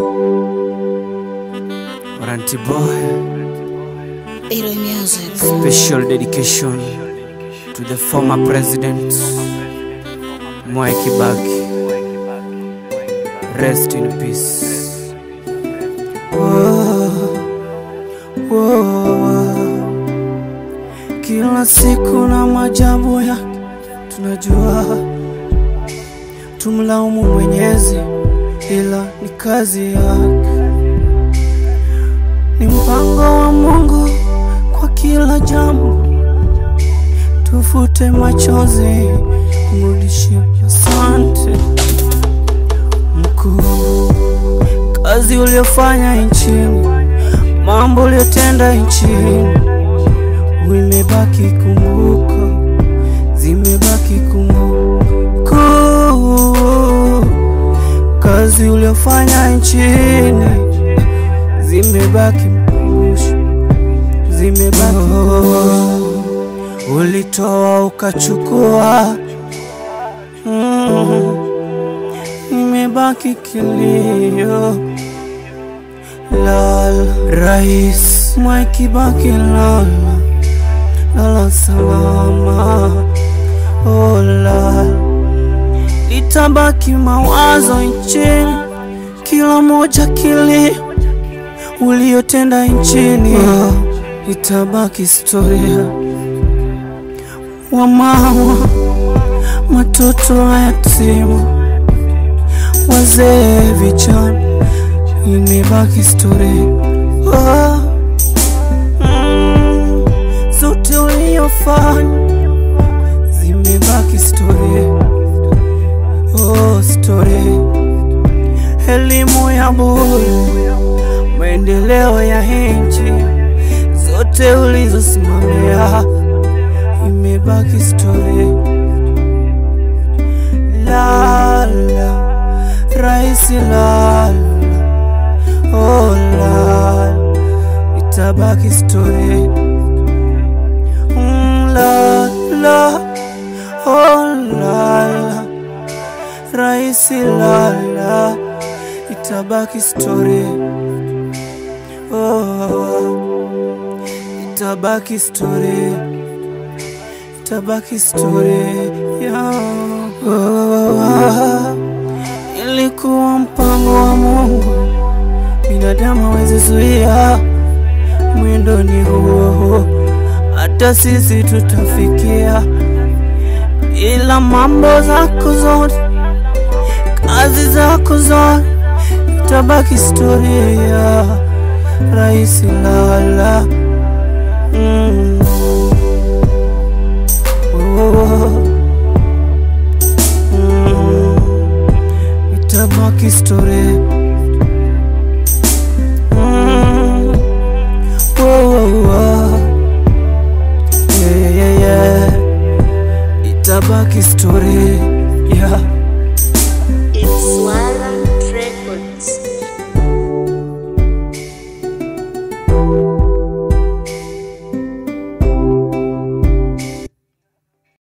Waranti boy, Iro Music. special dedication to the former president Mwai Kibaki. Rest in peace. Kila siku na majabu yake tunajua, tumlaumu Mwenyezi, ila ni kazi yake, ni mpango wa Mungu kwa kila jambo. Tufute machozi, mrudishie asante mkuu, kazi uliofanya nchini, mambo uliyotenda nchini imebaki kumbuka, zimebaki kumbuka kazi uliofanya nchini, zimebaki mkumbusho, zimebaki ulitoa ukachukua, mm, imebaki kilio lala, Rais Mwai Kibaki lala lala salama, oh lala, litabaki mawazo nchini, kila moja kilio uliotenda nchini, itabaki historia. Wamama, matoto yatima, wazee, vijana, imebaki historia. Oh. Mm, zote uliyofanya zimebaki historia. Oh, story. Elimu ya bure, maendeleo ya nchi, zote ulizosimamia imebaki historia. Lala, rais lala, oh lala, itabaki historia. Mm, la la, oh la la, rais la la, itabaki story. Oh, itabaki story, itabaki story. Yeah. Oh, ilikuwa mpango wa Mungu, binadamu hawezi zuia mwendo ni huo, hata sisi tutafikia, ila mambo zako zote, kazi zako zote, itabaki historia. Rais lala, mm. oh. mm. itabaki historia. Mm. Whoa, whoa, whoa. Yeah, yeah, yeah, yeah. Itabaki story yeah.